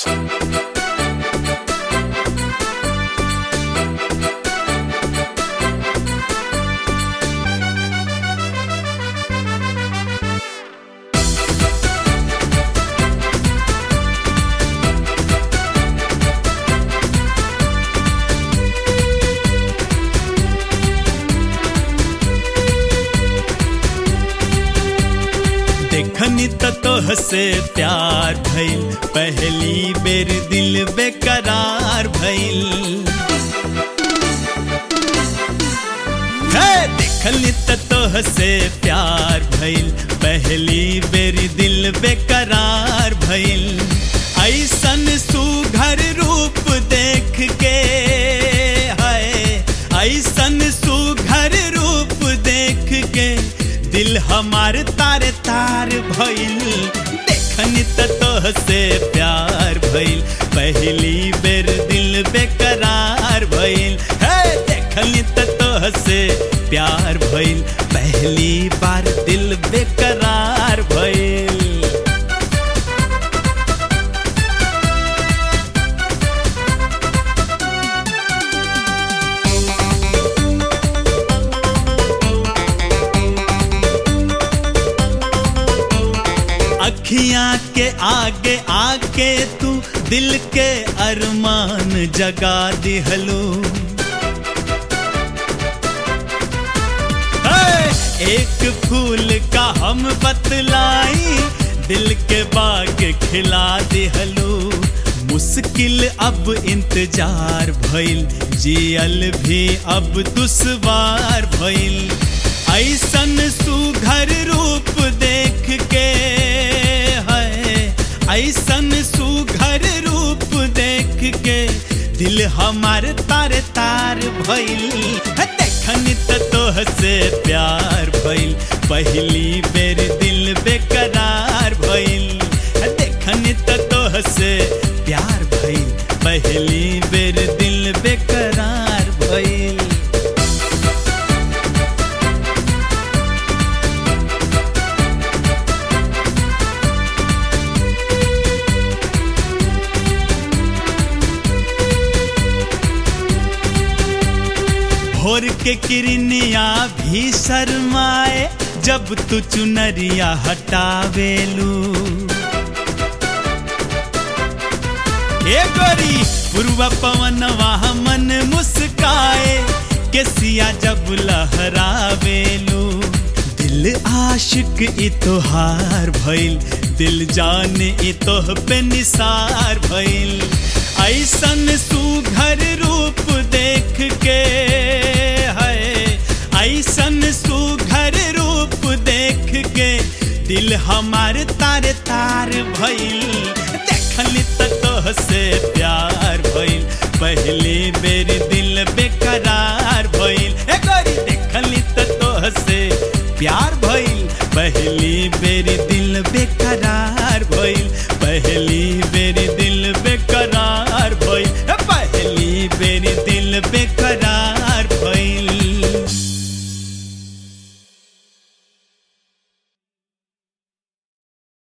देखनी त तोह से प्यार भइल पहली बेर दिल बेकरार भइल हे देखनी त तोह से प्यार भइल पहली बेर दिल बेकरार भइल ऐसन सुघर रूप देख के है ऐसन सुघर रूप देख के दिल हमार तार तार भइल देखनी त तोह से प्यार भइल पहली बेर दिल बेकरार भइल हे देखनी त तोह से प्यार भइल पहली बार दिल बेकरार भइल अखियां के आगे आके तू दिल के अरमान जगा दिहलो एक फूल का हम बतलाई दिल के बाग खिला दिहलो मुश्किल अब इंतजार भइल जियल भी अब दुश्वार भइल ऐसन सुघर रूप देख के है ऐसन सुघर रूप देख के दिल हमार तार तार भइल देखनी त तोह से प्यार भइल पहली बेर दिल बेकरार भइल देखनी त तोह से प्यार भइल पहली बेर दिल बेकरार भइल भोर के किरनिया भी शर्माए जब तू चुनरिया हटावेलू ए गोरी पूर्व पवन वहाँ मन मुस्काए केसिया जब लहरावेलू दिल आशिक इ तोहार भइल दिल जाने इ तोह पे निसार भइल ऐसन सुघर रूप देख के है ऐसन सुघर रूप देख के दिल हमार तार तार भइल देखली त तोह से प्यार भइल पहली बेर दिल बेकरार भइल ए गोरी देखली त तोह से प्यार भइल पहली बेर